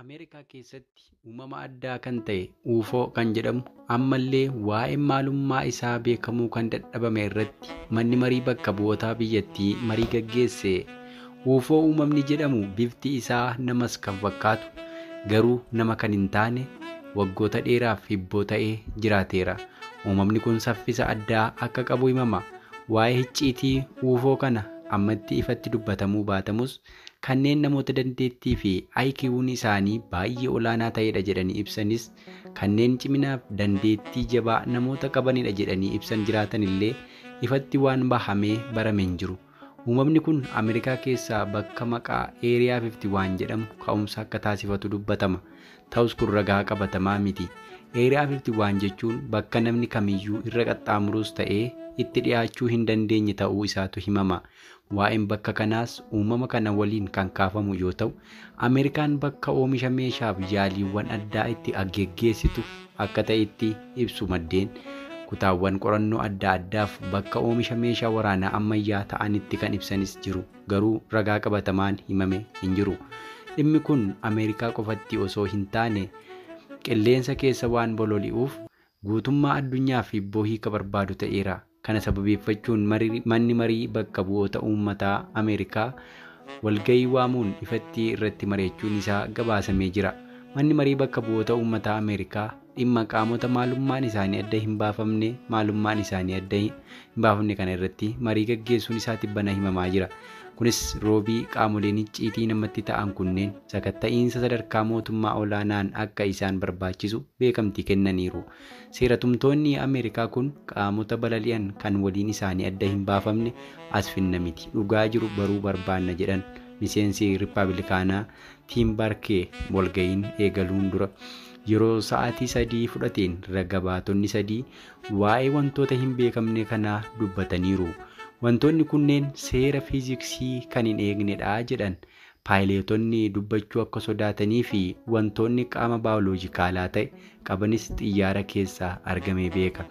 Ameerikaa keessatti uumama addaa kan ta'e UFO kan jedhamu ammallee waa'ee maalummaa isaa beekamuu kan dadhabame irratti manni marii bakka bu'ootaa biyyattii marii gaggeesse. UFO uumamni jedhamu bifti isaa namas kan fakkaatu garuu nama kan hin taane waggoota dheeraaf hibboo ta'ee jiraateera. Uumamni kun saffisa addaa akka qabu himama. Waa'ee icciitii UFO kana ammatti ifatti dubbatamuu baatamus kanneen namoota dandeettii fi IQ'n isaanii baay'ee olaanaa ta'edha jedhanii ibsanis kanneen ciminaaf dandeettii jabaa namoota qabanidha jedhanii ibsan jiraatan illee ifatti waan bahamee barame hin jiru. Uumamni kun Ameerikaa keessaa bakka maqaa Eeriyaa 51 jedhamu ka'umsa akka taasifatu dubbatama. Ta'us kun ragaa qabatamaa miti. Eeriyaa 51 jechuun bakka namni kamiyyuu irra qaxxaamuruus ta'ee itti dhiyaachuu hin dandeenye ta'uu isaatu himama. Waa'een bakka kanaas uumama kana waliin kan kaafamu yoo ta'u, Ameerikaan bakka oomisha meeshaaf yaaliiwwan addaa itti geggeessitu akka ta'etti ibsu maddeen kutaawwan qorannoo adda addaaf bakka oomisha meeshaa waraanaa ammayyaa ta'anitti kan ibsanis jiru. Garuu ragaa qabatamaan himame hin jiru. Dhimmi kun Ameerikaa qofatti osoo hin taane qilleensa keessa waan bololi'uuf guutummaa addunyaaf hibboo hiika barbaadu ta'eera. Kana sababeeffachuun manni marii bakka bu'oota uummataa Ameerikaa walgahii waamuun ifatti irratti mari'achuun isaa gabaasamee jira. Manni marii bakka bu'oota uummataa Ameerikaa dhimma qaamota maalummaan isaanii adda hin baafamne maalummaan isaanii adda hin baafamne kana irratti marii gaggeessuun isaa tibbana himamaa jira. Kunis roobii qaamoleen icciitii namatti ta'an kunneen sakatta'iinsa sadarkaa mootummaa olaanaan akka isaan barbaachisu beekamtii kennaniiru. Seeratumtoonni Ameerikaa kun qaamota balali'an kan waliin isaanii adda hin baafamne as finna miti. Dhugaa jiru baruu barbaanna jedhan miseensi Rippaabilikaanaa Tiim Baarkee walga'iin eegaluun dura. Yeroo sa'aatii sadii fudhateen raga baatonni sadii waa'ee wantoota hin beekamne kanaa dubbataniiru. Wantoonni kunneen seera fiiziksii kan hin eegnedha jedhan paayileetonni dubbachuu akka sodaatanii fi wantoonni qaama baayoloojikaalaa ta'e qabanis xiyyaara keessaa argamee beeka.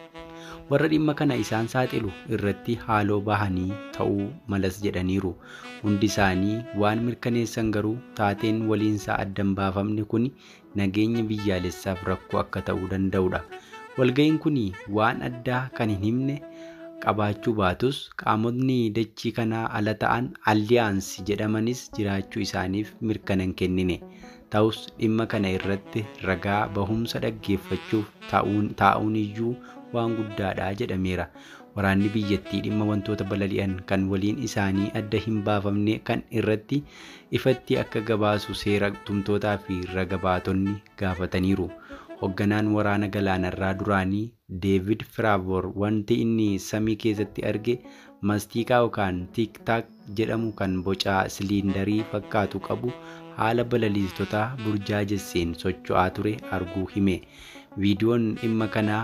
Warra dhimma kana isaan saaxilu irratti haaloo bahanii ta'uu malas jedhaniiru. Hundi isaanii waan mirkaneessan garuu taateen waliinsaa addan baafamne kun nageenya biyyaalessaaf rakkoo akka ta'uu danda'udha. Walga'iin kun waan addaa kan hin himne qabaachuu baatus qaamotni dachii kanaa ala ta'an alliyaansii jedhamanis jiraachuu isaaniif mirkana hin kennine. Ta'us dhimma kana irratti ragaa bahumsa dhaggeeffachuuf taa'uun iyyuu waan guddaadha jedhameera. Waraanni biyyattii dhimma wantoota balali'an kan waliin isaanii adda hin baafamne kan irratti ifatti akka gabaasu seera tumtootaa fi raga baatonni gaafataniiru. Hoogganaan waraana galaanarraa duraanii Deevid Firaavoor wanti inni samii keessatti arge maastiqaa yookaan tiiktaak jedhamu kan boca siliindarii fakkaatu qabu haala balaliistota burjaajesseen socho'aa ture arguu hime. Viidiyoon dhimma kanaa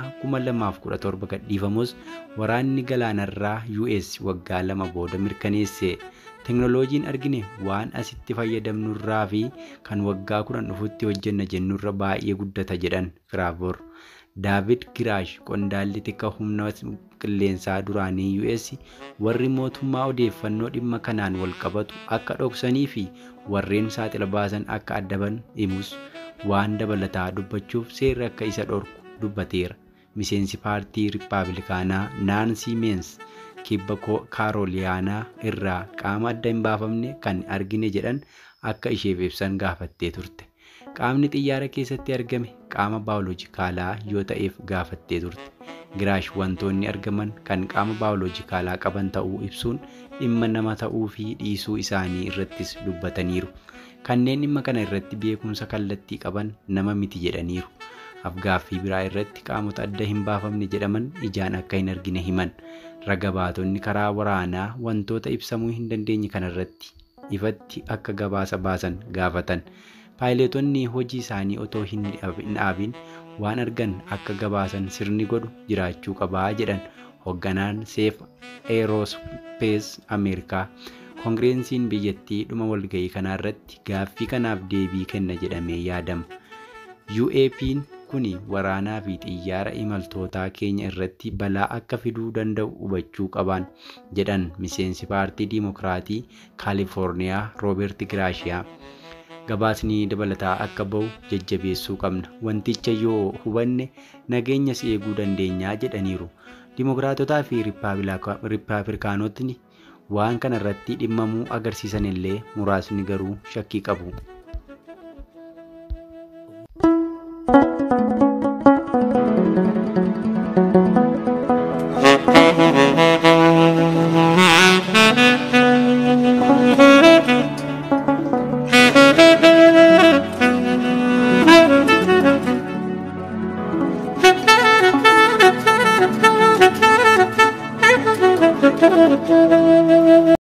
2017 gadhiifamus waraanni galaanarraa US waggaa lama booda mirkaneesse. Teknooloojiin argine waan asitti fayyadamnurraa fi kan waggaa kudhan dhufutti hojjenna jennurra baay'ee guddata jedhan Firaavoor. Daavid Giraash qondaalli tika humna qilleensaa duraanii US warri mootummaa odeeffannoo dhimma kanaan wal qabatu akka dhoksanii fi warreen saaxila baasan akka addaban himus waan dabalataa dubbachuuf seerri akka isa dhorku dubbateera. Miseensi paartii Rippaabilikaanaa Naansii Meens kibba kaarooliyaanaa irraa qaama adda hin baafamne kan argine jedhan akka isheef ibsan gaafattee turte. Qaamni xiyyaara keessatti argame qaama baayoloojikaalaa yoo ta'eef gaafattee turte. Giraash wantoonni argaman kan qaama baayoloojikaalaa qaban ta'uu ibsuun dhimma nama ta'uu fi dhiisuu isaanii irrattis dubbataniiru. Kanneen dhimma kana irratti beekumsa kallattii qaban nama miti jedhaniiru. Afgaaffii biraa irratti qaamota adda hin baafamne jedhaman ijaan akka hin argine himan. Raga baatonni karaa waraanaa wantoota ibsamuu hin dandeenye kanarratti ifatti akka gabaasa baasan gaafatan. Paayileetonni hojii isaanii otoo hin dhaabin waan argan akka gabaasan sirni godhu jiraachuu qabaa jedhan hoogganaan seef eeroospees Ameerikaa. Koongireensiin biyyattii dhuma walga'ii kanarratti gaaffii kanaaf deebii kenna jedhamee yaadama. UAP'n kun waraanaa fi xiyyaara imaltootaa keenya irratti balaa akka fiduu danda'u hubachuu qaban jedhan miseensi paartii diimokiraatii kaalifoorniyaa rooberti giraashiyaa. gabaasni dabalataa akka bahu jajjabeessuu qabna. Wanticha yoo hubanne nageenyas eeguu dandeenya jedhaniiru. Dimookiraatotaa fi Rippaabilikaanotni waan kana irratti dhimmamuu agarsiisan illee muraasni garuu shakkii qabu.